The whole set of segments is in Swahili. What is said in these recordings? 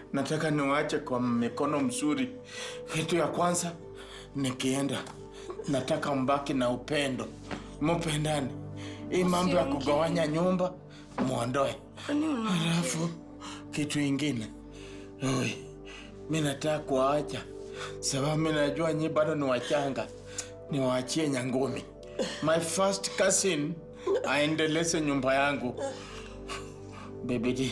nataka niwaache kwa mikono mzuri. Kitu ya kwanza, nikienda nataka mbaki na upendo, mupendane. Hii mambo ya kugawanya nyumba muondoe. Halafu kitu ingine, oi, mi nataka kuwaacha sababu mi najua nyi bado ni wachanga, niwaachie Nyangumi, my first cousin, aendeleze nyumba yangu. Baby D,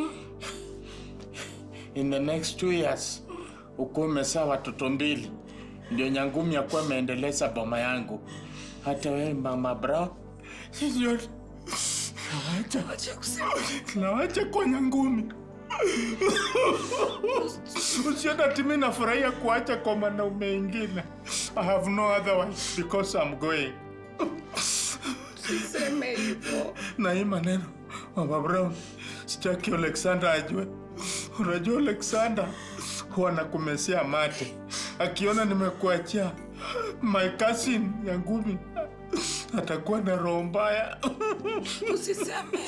in the next two years ukuwa umezaa watoto mbili, ndio Nyangumi akuwa ameendeleza boma yangu. Hata wewe mama bro, sijui nawacha nawacha kwa Nyangumi. Usione ati mimi nafurahia kuacha kwa mwanaume ingine. I have no other wife because I'm going. Seme hivyo. Na hii maneno Mama Brown, sitaki Alexander ajue. Unajua Alexander huwa nakumesia mate akiona nimekuachia my cousin ya ngumi atakuwa na roho mbaya. Usiseme.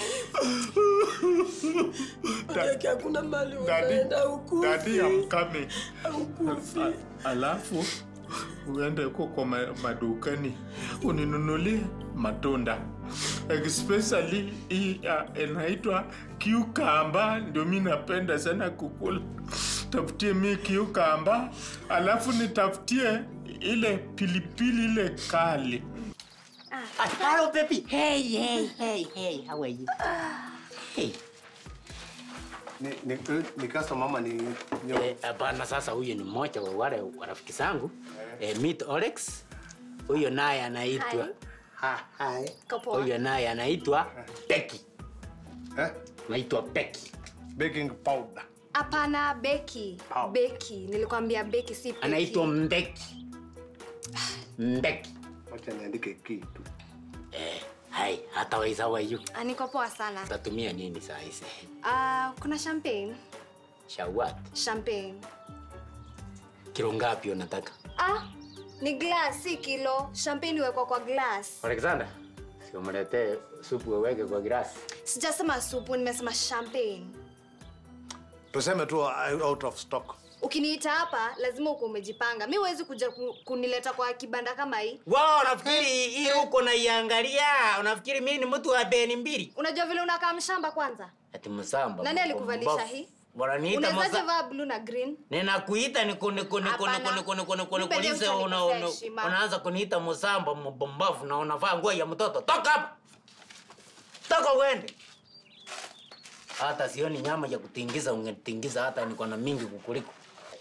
Da- Yake hakuna mali Daddy, unaenda ukufi. daddy, I'm coming. Ukufi. A- Alafu uende huko kwa ma- madukani uninunulie matunda especially hii uh, inaitwa kiukamba, ndio mi napenda sana kukula. Tafutie mi kiukamba, alafu nitafutie ile pilipili ile kali. Ah, hello, baby. Hey, hey, hey, hey. How are you? Hey. Ni, ni, ni customer mama ni nyo. Eh, hapana, sasa huyu ni mmoja wa wale wa rafiki zangu eh, meet Alex. Huyo naye anaitwa Ha, hai. huyo naye anaitwa Becky. Eh? Naitwa Becky. Baking powder. Hapana, Beki. Pau. Beki. Nilikwambia Beki si Beki. Anaitwa Mbeki. Mbeki. Wacha niandike kitu. Eh, hai, hata waiza how are you? Ah, Niko poa sana. Utatumia nini saa hizi? Ah, kuna champagne. Shawat. Champagne. Kilo ngapi unataka? Ah, ni glass si kilo. Champagne iwekwa kwa glass. Alexander, si umletee supu uweke kwa grasi. Sijasema supu, nimesema champagne. Tuseme tu uh, out of stock. Ukiniita hapa lazima uko umejipanga. Mi huwezi kuja ku- kunileta kwa kibanda kama hii. Wao unafikiri hii uko naiangalia? Unafikiri mimi ni mtu wa beni mbili? Unajua vile unakaa mshamba kwanza? Ati msamba. Nani alikuvalisha mpumbavu. hii? Wananiita Unawezaje msa. vaa blue na green? Ninakuita niku niku niku Hapana. niku niku niku niku Nipe leo niku una utanikosea una heshima. unaanza kuniita msamba mbombavu na unavaa nguo ya mtoto. Toka hapa. Toka uende. Hata sioni nyama ya kutingiza ungetingiza hata niko na mingi kukuliko.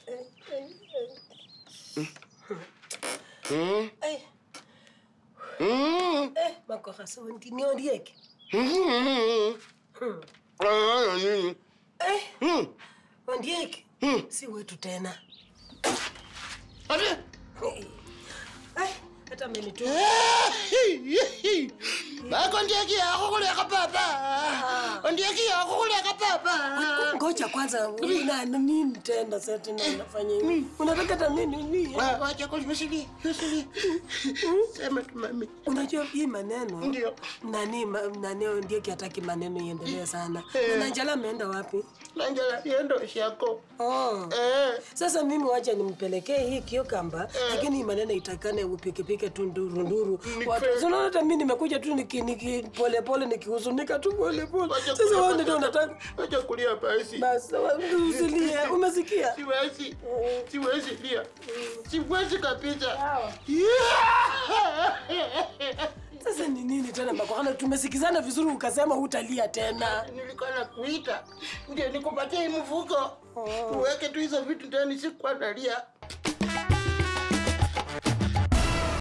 Eh. Eh, makoha so ndini ondieke. Eh. Ondieke. Si wetu tena. Eh, hata amenitua. Bako ndieki yako kuleka papa. Ndieki yako kuleka papa. Ngoja kwanza una nini tena sasa tena unafanya hivi? Unataka hata mimi nini? Wa- Wacha kulisili, usili. Sema tu mami. Unajua hii maneno Ndio. nani ma, nani ndiye hataki maneno iendelee sana. Eh. Na Njala ameenda wapi? Nanjala yendo shako. Oh. Eh. Sasa mimi wacha nimpelekee hii kiokamba, lakini hii maneno itakane upikipike tu nduru nduru. Watu kweli. unaona hata mimi nimekuja tu niki, niki pole pole nikihuzunika tu pole pole. Wacha Sasa kulia wewe ndio basi. unataka Wacha kulia basi. basi wewe usilie. Umesikia? Siwezi. Siwezi lia. Siwezi kabisa. Sasa ni nini tena Makwana? Tumesikizana vizuri ukasema hutalia tena. Nilikuwa nakuita. Ndio nikupatie hii mfuko. Uweke tu hizo vitu ndani sikuwa nalia.